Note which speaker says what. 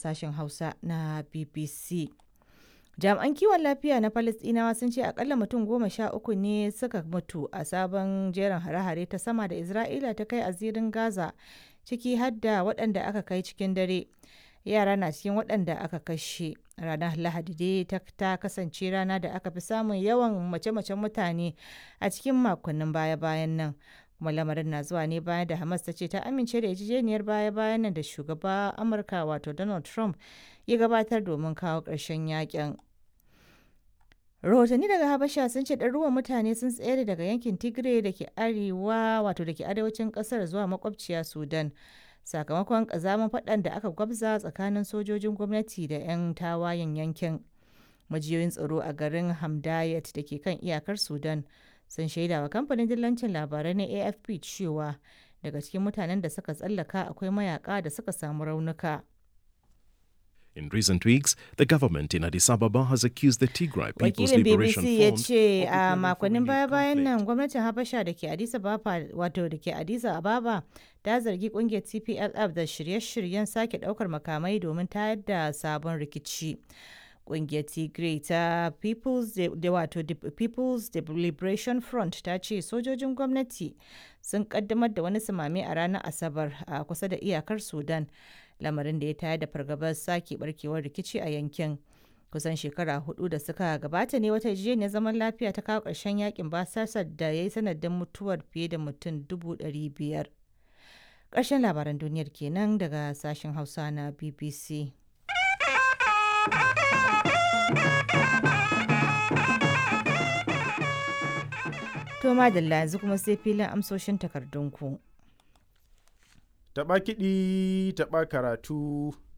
Speaker 1: sashen Hausa na BBC. Jami'an kiwon lafiya na Falasɗinawa sun ce akalla mutum goma sha uku ne suka mutu a sabon jerin hare-hare ta sama da Isra'ila ta kai a zirin Gaza, ciki har da waɗanda aka kai cikin dare. Yara na cikin waɗanda aka kashe. Ranar Lahadi dai ta kasance rana da aka fi samun yawan mace-macen mutane a cikin makonnin baya-bayan nan. kuma lamarin na zuwa ne bayan da Hamas ta ce ta amince da yarjejeniyar baya-bayan nan da shugaba Amurka wato Donald Trump ya gabatar domin kawo ƙarshen yakin. Rahotanni daga Habasha sun ce ɗaruruwan mutane sun tsere daga yankin Tigray da ke arewa wato da ke arewacin ƙasar zuwa makwabciya Sudan. Sakamakon ƙazamin faɗan da aka gwabza tsakanin sojojin gwamnati da 'yan tawayen yankin. Majiyoyin tsaro a garin Hamdayat da ke kan iyakar Sudan sun shaida wa kamfanin dillancin labarai na afp cewa daga cikin mutanen da suka tsallaka akwai mayaka da suka samu raunuka
Speaker 2: In recent weeks, the government in Addis Ababa has accused the Tigray People's
Speaker 1: wakilin
Speaker 2: Liberation
Speaker 1: bbc ya
Speaker 2: Front
Speaker 1: ce
Speaker 2: of
Speaker 1: a
Speaker 2: preparing for
Speaker 1: makonnin
Speaker 2: renewed
Speaker 1: baya-bayan
Speaker 2: conflict.
Speaker 1: nan gwamnatin habasha da ke addis ababa wato da ke addis ababa ta zargi kungiyar tplf da shirye-shiryen sake daukar makamai domin tayar da sabon rikici kungiyar tigray ta people's De- da wato De- people's De- liberation front ta ce sojojin gwamnati sun kaddamar da wani samame a ranar asabar a kusa da iyakar sudan lamarin da ya tayar da fargabar sake barkewar rikici a yankin kusan shekara hudu da suka gabata ne wata yarjejeniyar zaman lafiya ta kawo ƙarshen yakin basasar da ya yi sanadin mutuwar fiye da mutum dubu ɗari biyar ƙarshen labaran duniyar kenan daga sashen hausa na bbc to madalla yanzu kuma sai filin amsoshin takardunku
Speaker 3: Taɓa kiɗi, taɓa karatu,